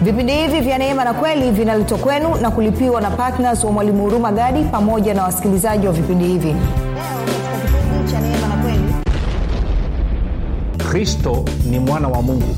vipindi hivi vya neema na kweli vinaletwa kwenu na kulipiwa na ptns wa mwalimu huruma gadi pamoja na wasikilizaji wa vipindi hivi leo katika kipindi cha neema na kweli kristo ni mwana wa mungu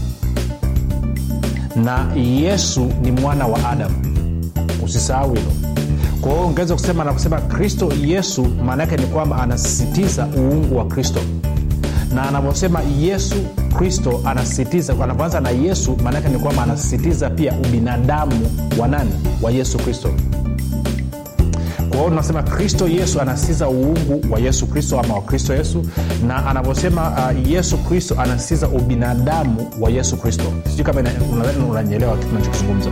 na yesu ni mwana wa adamu usisahau hilo kwa hiyo ungeweza kusema na kusema kristo yesu maana yake ni kwamba anasisitiza uungu wa kristo na anavyosema yesu kristo anasisitiza anapoanza na yesu maanaake ni kwamba anasisitiza pia ubinadamu wa nani wa yesu kristo kwa hiyo tunasema kristo yesu anasisitiza uungu wa yesu kristo ama wa kristo yesu na anavyosema uh, yesu kristo anasisitiza ubinadamu wa yesu kristo sijui kama unanyelewa kitu nachokizungumza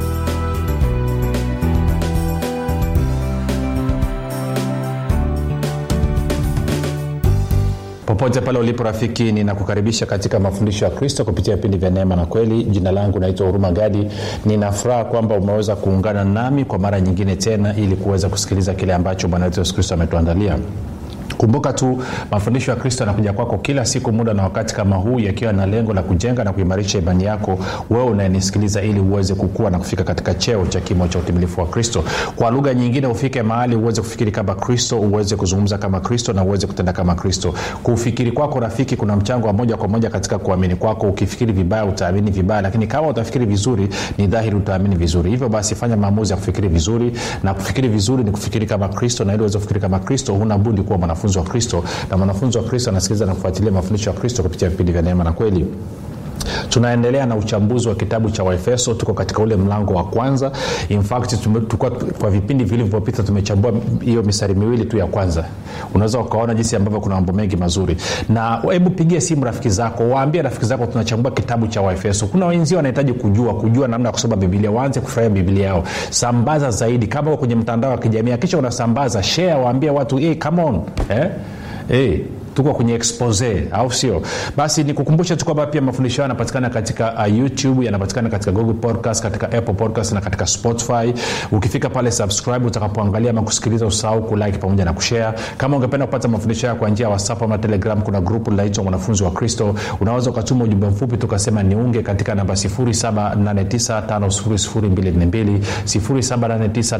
popote pale ulipo rafiki ninakukaribisha katika mafundisho ya kristo kupitia vipindi vya neema na kweli jina langu naitwa huruma gadi ninafuraha kwamba umeweza kuungana nami kwa mara nyingine tena ili kuweza kusikiliza kile ambacho bwana wetu yesu kristo ametuandalia kumbuka tu mafundisho ya kristo yanakuja kwako kila siku muda na wakati kama huu yakiwa na lengo la kujenga na kuimarisha imani yako wewe unayenisikiliza ili uweze kukua na kufika katika cheo cha kimo cha utimilifu wa kristo kwa lugha nyingine ufike mahali uweze kufikiri kama kristo uweze kuzungumza kama kristo na uweze kutenda kama kristo kufikiri kwako rafiki kuna mchango wa moja kwa moja katika kuamini kwako ukifikiri vibaya utaamini vibaya lakini kama utafikiri vizuri ni dhahiri utaamini vizuri hivyo basi fanya maamuzi ya kufikiri vizuri na kufikiri vizuri ni kufikiri kama kristo na ili uweze kufikiri kama kristo huna budi kuwa mwanafunzi wa kristo na mwanafunzi wa kristo anasikiliza na kufuatilia mafundisho ya kristo kupitia vipindi vya neema na kweli tunaendelea na uchambuzi wa kitabu cha waefeso tuko katika ule mlango wa kwanza In fact, tume, tukua, kwa vipindi vilivyopita tumechambua hiyo mistari miwili tu ya kwanza unaweza ukaona jinsi ambavyo kuna mambo mengi mazuri na hebu pigia simu rafiki zako waambie rafiki zako tunachambua kitabu cha waefeso kuna wenzio wanahitaji kujua kujua namna ya kusoma bibilia waanze kufurahia bibilia yao sambaza zaidi kama kwenye mtandao wa kijamii akisha unasambaza share waambie watu hey, come on eh? hey tuko kwenye expose au sio basi nikukumbusha tu kwamba pia mafundisho hayo yanapatikana katika uh, youtube yanapatikana katika google podcast katika apple podcast na katika spotify ukifika pale subscribe utakapoangalia ama kusikiliza usahau kulike pamoja na kushare kama ungependa kupata mafundisho hayo kwa njia ya whatsapp ama telegram kuna grupu linaitwa mwanafunzi wa kristo unaweza ukatuma ujumbe mfupi tukasema niunge katika namba 7895242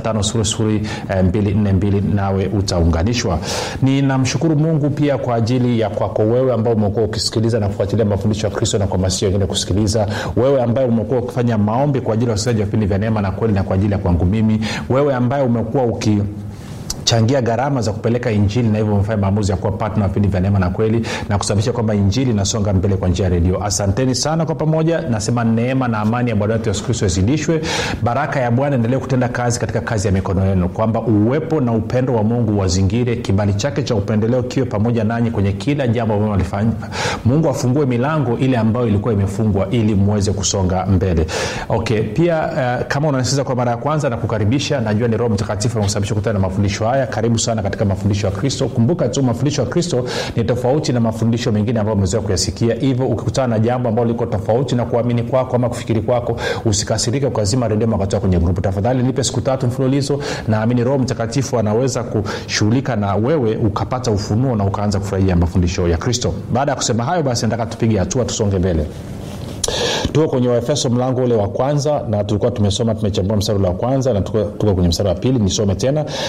7895242 nawe utaunganishwa ninamshukuru mungu pia kwa ajili ya kwako wewe ambao umekuwa ukisikiliza na kufuatilia mafundisho ya kristo na kuhamasisha wengine kusikiliza wewe ambaye umekuwa ukifanya maombi kwa ajili ya wasikilizaji wa vipindi vya neema na kweli na kwa ajili ya kwangu mimi wewe ambaye umekuwa uki changia gharama za kupeleka injili na hivyo umefanya maamuzi ya kuwa patna vipindi vya neema na kweli na kusababisha kwamba injili inasonga mbele kwa njia ya redio asanteni sana kwa pamoja nasema neema na amani ya bwana wetu yesu kristo izidishwe baraka ya bwana endelee kutenda kazi katika kazi ya mikono yenu kwamba uwepo na upendo wa mungu wazingire kibali chake cha upendeleo kiwe pamoja nanyi kwenye kila jambo ambalo nalifanya mungu afungue milango ile ambayo ilikuwa imefungwa ili mweze kusonga mbele okay pia uh, kama unanisikiza kwa mara ya kwanza na kukaribisha najua ni roho mtakatifu anakusababisha kutana na mafundisho haya karibu sana katika mafundisho ya kristo kumbuka tu mafundisho ya kristo ni tofauti na mafundisho mengine ambayo umezoea kuyasikia hivyo ukikutana na jambo ambalo liko tofauti na kuamini kwako ama kufikiri kwako usikasirike ukazima redio makatoa kwenye grupu tafadhali nipe siku tatu mfululizo naamini roho mtakatifu anaweza kushughulika na wewe ukapata ufunuo na ukaanza kufurahia mafundisho ya kristo baada ya kusema hayo basi nataka tupige hatua tusonge mbele tuko kwenye waefeso mlango ule wa kwanza na tulikuwa tumesoma tumechambua mstari ule wa kwanza na tuko, tuko kwenye mstari wa pili nisome tena